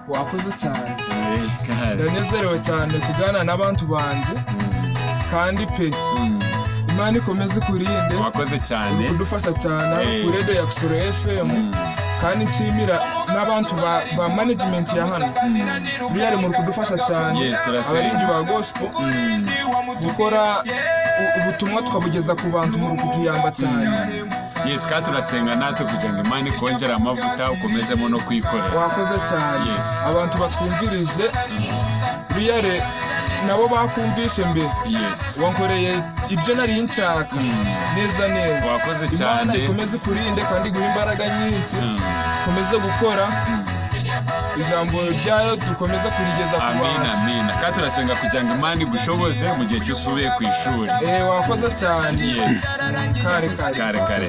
wakoze cyane kare ndanezerewe cyane kuganira n'abantu banjye kandi pe Mm. imana ikomeze ikurinde wakoze cyane kudufasha cyane hano Eh. kuri radio ya kisoro fm kandi nshimira n'abantu ba, ba management ya hano biriya muri kudufasha cyane Yes, turasenga. abaririmbyi ba gospel gukora u- ubutumwa twabugeza ku bantu muri kutuyamba cyane yesi kandi turasenga natwe kugira ngo imana ikongere amavuta ukomezemo no kwikorera wakoze cyane Yes. abantu batwumvirije biriya re- nabo bakumvishe mbere yesi wankoreye ibyo nari nshaka neza neza Wakoze imana cyane. ikomeze ikurinde kandi iguhe imbaraga nyinshi dukomeze gukora ijambo ryayo dukomeze kurigeza ku amina bantu amina kandi turasenga kugira ngo imana igushoboze mu gihe cy'usubiye ku ishuri Eh, wakoze cyane yesi kare kare kare kare